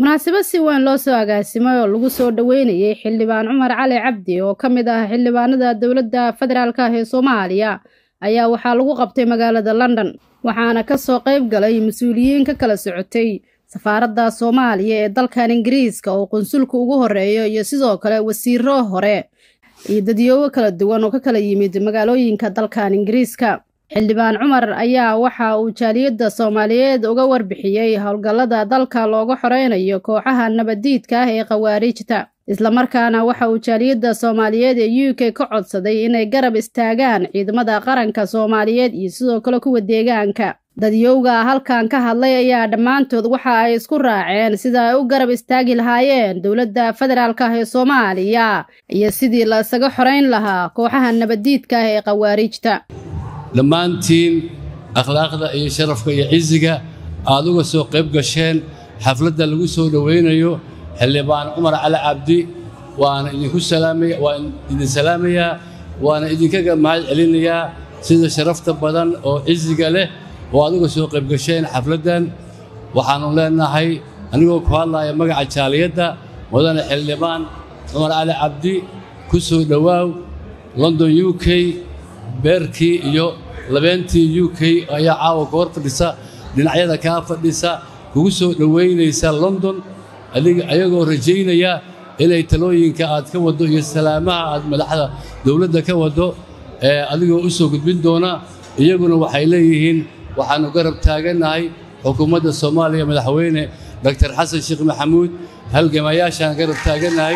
munaasabad si weyn loo soo agaasimay oo lagu soo dhoweynayay xildhibaan cumar cali cabdi oo ka mid ah xildhibaanada dowladda federaalk ah ee soomaaliya ayaa waxaa lagu qabtay magaalada london waxaana ka soo qayb galay mas-uuliyiin ka kala socotay safaaradda soomaaliya ee dalkan ingiriiska oo qunsulka ugu horeeyo iyo sidoo kale wasiiro hore iyo dadyoobo kala duwan oo ka kala yimid magaalooyinka dalkan ingiriiska xildhibaan cumar ayaa waxa uu jaaliyadda soomaaliyeed uga warbixiyey howlgallada dalka looga xoreynayo kooxaha nabaddiidka ah ee khawaarijta islamarkaana waxa uu jaaliyadda soomaaliyeed ee u k ka codsaday inay garab istaagaan ciidamada qaranka soomaaliyeed iyo sidoo kale kuwa deegaanka dadyowga halkan ka hadlay ayaa dhammaantood waxa ay isku raaceen sida ay u garab istaagi lahaayeen dowladda federaalk ah ee soomaaliya iyo sidii la isaga xoreyn lahaa kooxaha nabaddiidka ah ee khawaarijta dhammaantiin akhlaaqda iyo sharafka iyo cisiga aad uga soo qayb gasheen xafladda lagu soo dhowaynayo xildhibaan cumar cali cabdi waana idinku salaamaya waan idin salaamayaa waana idinkaga mahad celinayaa sida sharafta badan oo cisiga leh oo aad uga soo qayb gasheen xafladdan waxaannu leenahay anigoo ku hadlaaya magaca jaaliyadda mudane xildhibaan cumar cali cabdi ku soo dhowaaw london u k beerkii iyo labeentii u k ayaa caawa ka hor fadhisa dhinacyada kaa fadhisa kugu soo dhowaynaysa london ayagoo rajaynaya inay talooyinka aad ka waddo iyo salaamaha aad madaxda dowladda ka waddo ee adigoo u soo gudbin doona iyaguna waxay leeyihiin waxaannu garab taagannahay xukuumadda soomaaliya madaxweyne doktor xasan sheekh maxamuud halgamayaashaan garab taagannahay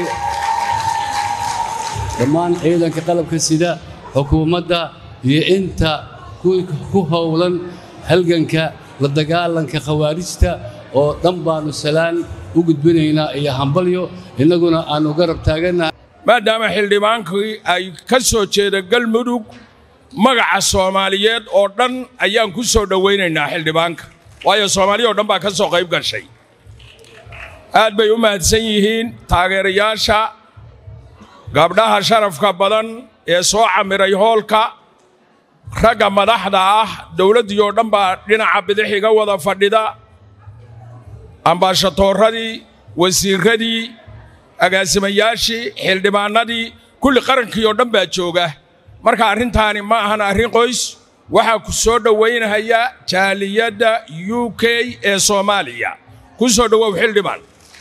dhammaan ciidanka qalabka sida xukuumadda iyo inta ku howlan halganka la dagaalanka khawaarijta oo dhan baannu salaan u gudbinaynaa iyo hambalyo innaguna aannu garab taagannahay maadaama xildhibaankii ay ka soo jeeda galmudug magaca soomaaliyeed oo dhan ayaan ku soo dhowaynaynaa xildhibaanka waayo soomaaliya oo dhan baa ka soo qayb gashay aad bay u mahadsan yihiin taageerayaasha gabdhaha sharafka badan ee soo camiray hoolka ragga madaxda ah dowladdii oo dhan baa dhinaca bidix iga wada fadhida ambaashatoorradii wasiirradii agaasimayaashii xildhibaannadii kulli qarankii oo dhan baa jooga marka arrintaani ma ahan arrin qoys waxaa ku soo dhowaynahaya jaaliyadda u k ee soomaaliya ku soo dhowow xildhibaan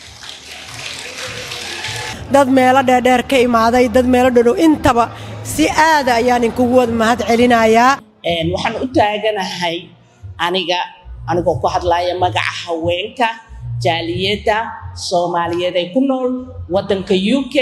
dad meelo dheerdheer ka imaaday dad meelo dhodhow intaba si aada ayaan inkugu wada mahad celinayaa waxaan u taaganahay aniga anigoo ku hadlaaya magaca haweenka jaaliyadda soomaaliyeed ee ku nool waddanka u k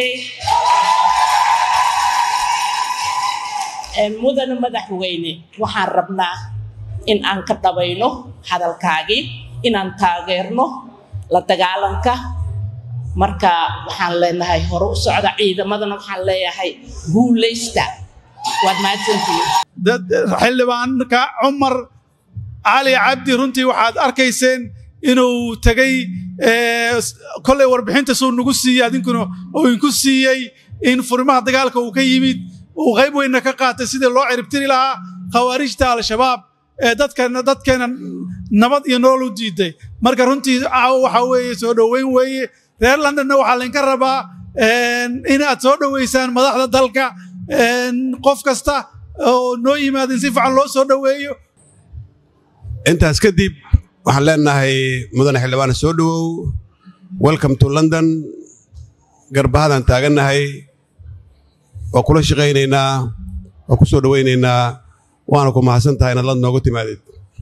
mudane madaxweyne waxaan rabnaa in aan ka dhabayno hadalkaagii inaan taageerno la dagaalanka marka waxaan leenahay hore u socda ciidamadana waxaan leeyahay guulaysta waad mahadsantihiin xildhibaanka cumar cali cabdi runtii waxaad arkayseen inuu tegey kollay warbixinta suu nagu siiyey adinkuna uu inku siiyey in furimaha dagaalka uu ka yimid uu qayb weynna ka qaatay sidii loo ciribtiri lahaa khawaarijta al-shabaab ee dadkana dadkeena nabad iyo nolol u diiday marka runtii caawo waxaa weeye soo dhoweyn weeye reer londonna waxaa laynka rabaa inaad soo dhoweysaan madaxda dalka qof kasta oo noo yimaadin si fiican loo soo dhoweeyo intaas kadib waxaan leenahay mudane xildhibaane soo dhowow welcome to london garbahadan taagannahay waa kula shaqaynaynaa waa ku soo dhowaynaynaa waana ku mahadsan tahay inaad lad noogu timaadid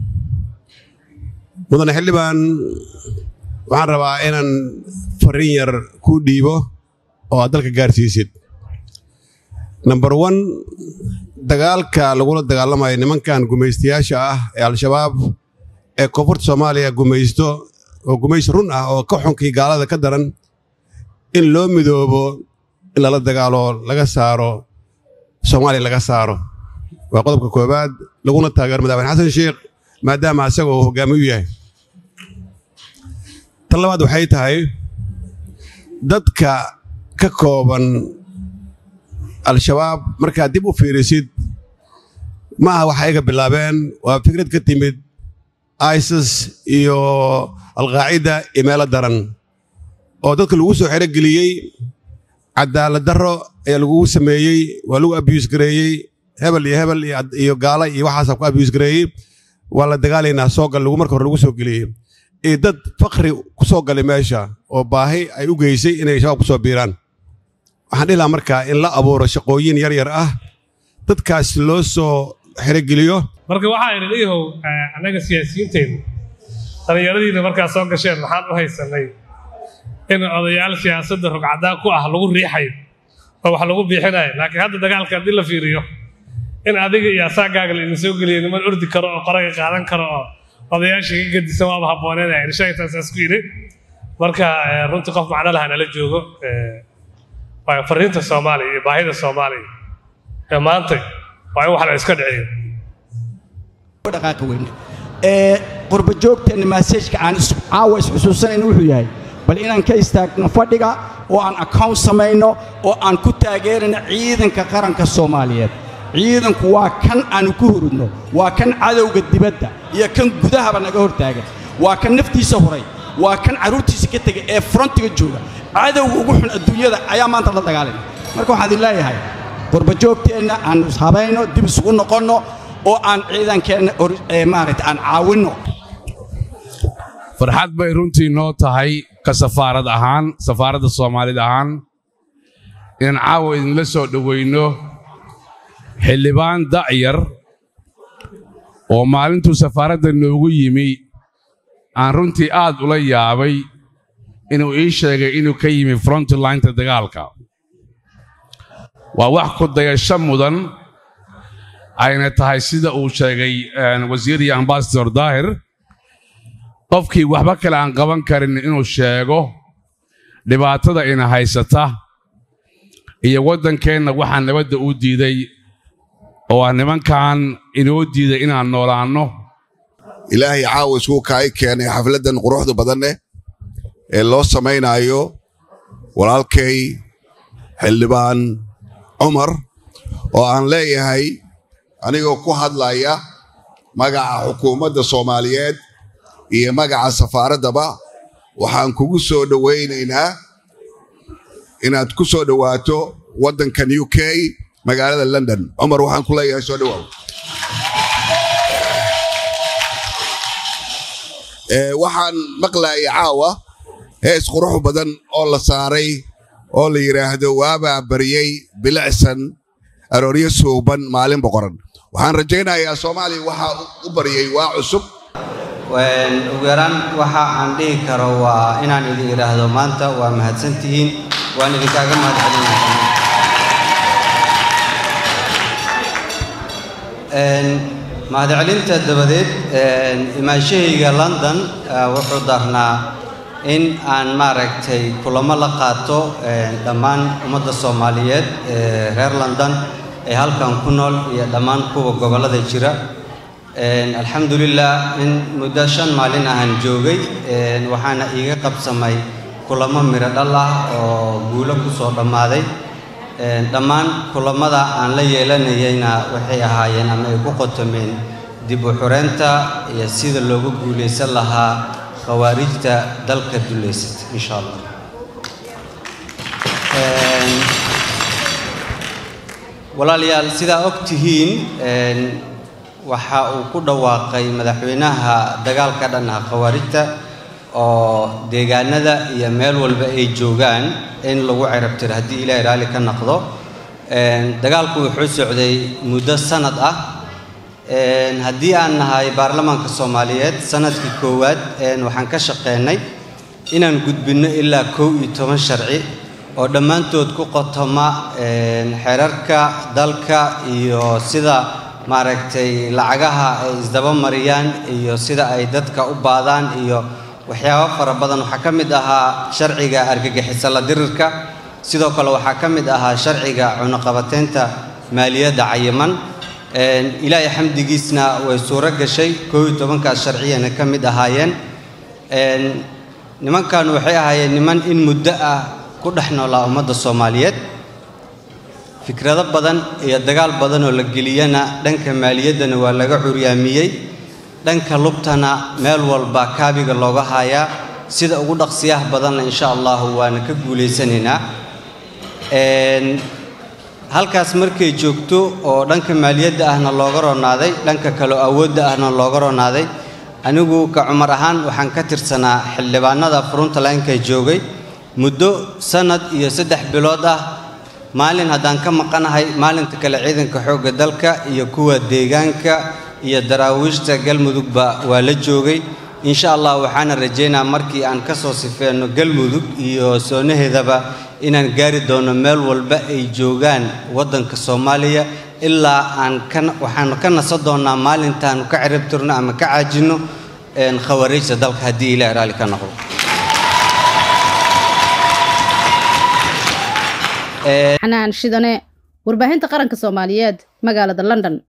mudane xildhibaan waxaan rabaa inaan farriin yar kuu dhiibo oo aad dalka gaarsiisid number one dagaalka lagula dagaalamayo nimankan gumaystayaasha ah ee al-shabaab ee koonfurta soomaaliya gumaysto oo gumaysi run ah oo ka xunkii gaalada ka daran in loo midoobo in lala dagaalo laga saaro soomaaliya laga saaro waa qodobka koowaad laguna taageero madaxweyne xasan sheekh maadaama asaga uu hoggaami u yahay tan labaad waxay tahay dadka ka kooban al-shabaab markaad dib u fiirisid ma aha waxa iga bilaabeen waa fikrad ka timid isis iyo alqaacida iyo meelo daran oo dadka lagu soo xerogeliyey cadaalad darro ayaa lagugu sameeyey waa lagu abiyuus gareeyey hebel iyo hebel iyo gaala iyo waxaasaa ku abiyuus gareeyey waa la dagaalaynaa soo gal lagu marka hore lagu soo geliyey iyo dad fakri ku soo galay meesha oo baahi ay u geysay inay shabaab ku soo biiraan waxaan dhihi lahaa markaa in la abuuro shaqooyin yar yar ah dadkaas loo soo xerogeliyo marka waxaa idhi dhiihow annaga siyaasiyiinteennu dhallinyaradiina markaa soo gasheen maxaan u haysanay in odayaal siyaasadda rugcadaa ku ah lagu riixayo oo wax lagu biixinayo laakiin hadda dagaalka haddii la fiiriyo in adiga iyo asaagaaga la idin soo geliyo niman ordi karo oo qoraga qaadan karo oo odayaasha ka gedisan waaba habbooneed ay shaytaasaas ku yidhi marka runtii qof macno laha nala joogo waayo fariinta soomaaliya iyo baahida soomaaliya ee maanta waa in wax la iska dhiciyo dhaqaaqa weyne ee qurba joogteenna maasajka aan caawa isxusuusanayn wuxuu yahay bal inaan ka istaagno fadhiga oo aan account samayno oo aan ku taageerino ciidanka qaranka soomaaliyeed ciidanku waa kan aanu ku hurudno waa kan cadowga dibadda iyo kan gudahaba naga hortaagan waa kan naftiisa huray waa kan carruurtiisa ka tegay ee frontiga jooga cadowga ugu xun adduunyada ayaa maanta la dagaalayna marka waxaan idin leeyahay qurba joogteenna aan ishabayno dib isugu noqonno oo aan ciidankeenna maaragta aan caawinno farxad bay runtii noo tahay ka safaarad ahaan safaaradda soomaalid ahaan inaan caawa idinla soo dhowayno xildhibaan da'yar oo maalintuu safaaradda noogu yimi aan runtii aad ula yaabay inuu ii sheegay inuu ka yimi frontlineta dagaalka waa wax ku dayasho mudan ayna tahay sida uu sheegay wasiir iyo ambasador daahir qofkii waxba kale aan qaban karin inuu sheego dhibaatada ina haysata iyo waddankeenna waxaa nabadda u diiday oo ah nimankan inoo diiday inaan noolaanno ilaahay caawa isuu kaay keenay xafladdan quruxda badanneh ee loo samaynaayo walaalkay xildhibaan cumar oo aan leeyahay anigoo ku hadlaya magaca xukuumadda soomaaliyeed iyo magaca safaaraddaba waxaan kugu soo dhowaynaynaa inaad ku soo dhowaato waddankan u k magaalada london cumar waxaan ku leeyahay soo dhowaaw waxaan maqlayay caawa hees qurux badan oo la saaray oo la yidhaahdo waabaa baryey bilicsan arooryo suuban maalin boqoran waxaan rajaynayaa soomaaliya waxaa u baryey waa cusub ugu yaraan waxa aan dhihi karo waa inaan idin idhaahdo maanta waa mahadsan tihiin waan idinkaaga mahadcelinayaa mahadcelinta dabadeed imaanshahayga london wuxuu darnaa in aan maaragtay kulamo la qaato dhammaan ummadda soomaaliyeed ee reer london ee halkan ku nool iyo dhammaan kuwa gobollada jira alxamdulilah in muddo shan maalin ahaan joogay waxaana iiga qabsamay kulamo miro dhal ah oo guulo ku soo dhammaaday dhammaan kulamada aan la yeelanayayna waxay ahaayeen ama ay ku qotomeen dib u xureynta iyo sida loogu guulaysan lahaa khawaarijta dalka dullaysata insha allah walaalayaal sidaa og tihiin waxa uu ku dhawaaqay madaxweynaha dagaalka dhan ah khawaarijta oo deegaanada iyo meel walba ay joogaan in lagu cirabtiro haddii ilaahay raalli ka noqdo dagaalku wuxuu socday muddo sanad ah haddii aan nahay baarlamaanka soomaaliyeed sanadkii koowaad waxaan ka shaqeynay inaan gudbinno ilaa kow iyo toban sharci oo dhammaantood ku qotoma xeerarka dalka iyo sida maaragtay lacagaha ay isdaba mariyaan iyo sida ay dadka u baadaan iyo waxyaabo fara badan waxaa ka mid ahaa sharciga argagixisa la dirirka sidoo kale waxaa ka mid ahaa sharciga cunuqabateynta maaliyadda cayiman ilaahay xamdigiisna way suuro gashay koob iyo tobankaas sharciyana ka mid ahaayeen nimankan waxay ahaayeen niman in muddo ah ku dhex noolaa ummadda soomaaliyeed fikrado badan iyo dagaal badan oo la geliyana dhanka maaliyaddana waa laga curyaamiyey dhanka lubtana meel walba kaabiga looga haayaa sida ugu dhaqsiyaha badanna insha allahu waana ka guulaysanaynaa halkaas markay joogto oo dhanka maaliyadda ahna looga roonaaday dhanka kaleo awoodda ahna looga roonaaday anigu ka cumar ahaan waxaan ka tirsanaa xildhibaanada frontlineka joogay muddo sannad iyo saddex bilood ah maalin haddaan ka maqanahay maalinta kale ciidanka xoogga dalka iyo kuwa deegaanka iyo daraawiishta galmudugba waa la joogay insha allah waxaana rajaynaa markii aan ka soo sifeenno galmudug iyo soonaheedaba inaan gaari doono meel walba ay joogaan waddanka soomaaliya ilaa aan ka waxaanu ka nasan doonnaa maalintaanu ka ciribtirno ama ka caajinno khawariijta dalka haddii ilaah raalli ka noqdo xanaan shidane warbaahinta qaranka soomaaliyeed magaalada london